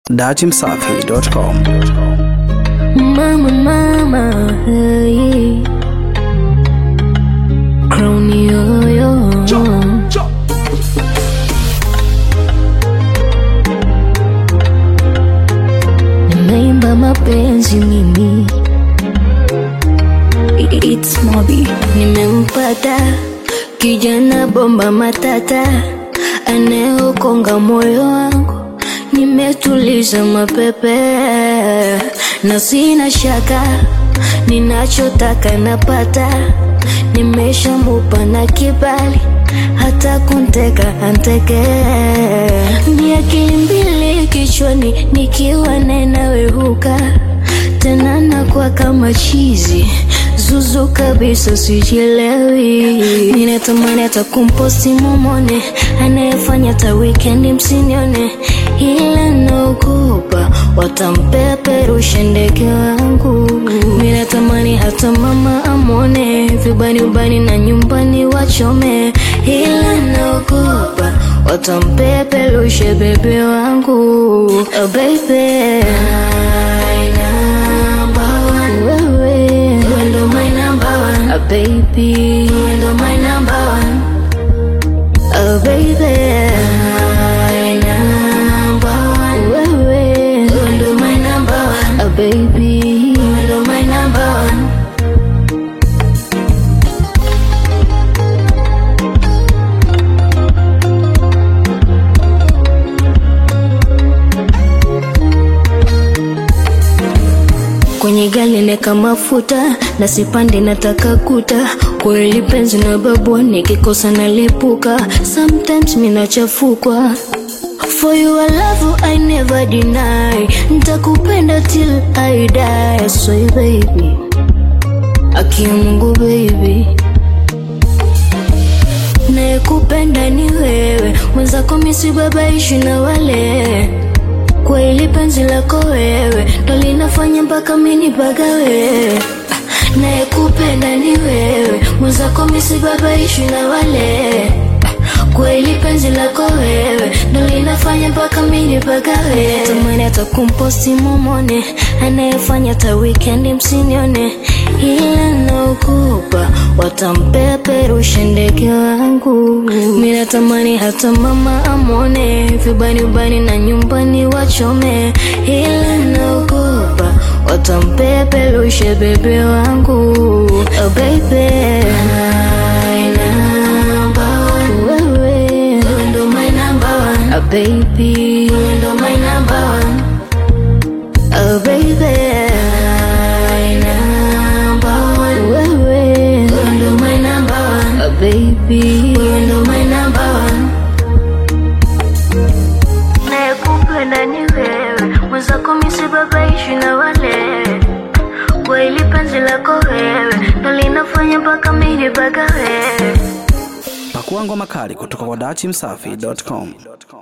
datimsafi.com. Mama, mama, hey. Crown yo, yo. Nimeimba mapenzi mimi It's Mobi Nimempata kijana bomba matata Anayeokonga moyo wangu Nimetuliza mapepe na sina shaka ninachotaka napata, nimeshamupa na kibali, hata kunteka anteke. Ni akili mbili kichwani, nikiwa nenawehuka tena nakuwa kama chizi zuzu kabisa, sijielewi. Ninatamani hata kumposti mumone, anayefanya ta wikendi msinione, ila naogopa watampeperusha ndege wangu. Ninatamani hata mama amone, vibani ubani na nyumbani wachome, ila naogopa watampeperusha bebe wangu. Oh baby, wewe wewe ndo my number one. Oh baby, wewe ndo my number one. Oh baby, my number one. Wewe wewe ndo my number one. Oh baby, wewe ndo my number one. kwenye gari neka mafuta na sipande nataka kuta kweli penzi na babwa nikikosa nalipuka sometimes minachafukwa For your love I never deny Nitakupenda till I die So baby Akia Mungu baby Nayekupenda ni wewe Mwenzako misibabaishi na wale Kweli penzi lako wewe ndo linafanya mpaka mini pagawe Nayekupenda ni wewe mwenzako misibabaishi na wale Kweli penzi lako wewe ndo linafanya mpaka mini pagawe Tamani hata kumposti mumone anayefanya ta wikendi msinione, ila naogopa watampeperusha ndege wangu. Mimi natamani hata mama amone, vibani ubani na nyumbani wachome, ila naogopa watampeperusha bebe wangu. Oh baby, my number one. Wewe wewe ndo my number one. Oh baby, wewe ndo my number one. Oh baby, my number one. Wewe wewe ndo my number one. Oh baby, wewe ndo my number one. Nayekupenda ni wewe, mwenzako misibabaishi na wale. Kweli penzi lako wewe ndo linafanya mpaka mimi pagawe. Pakua ngoma kali kutoka kwa datimsafi.com.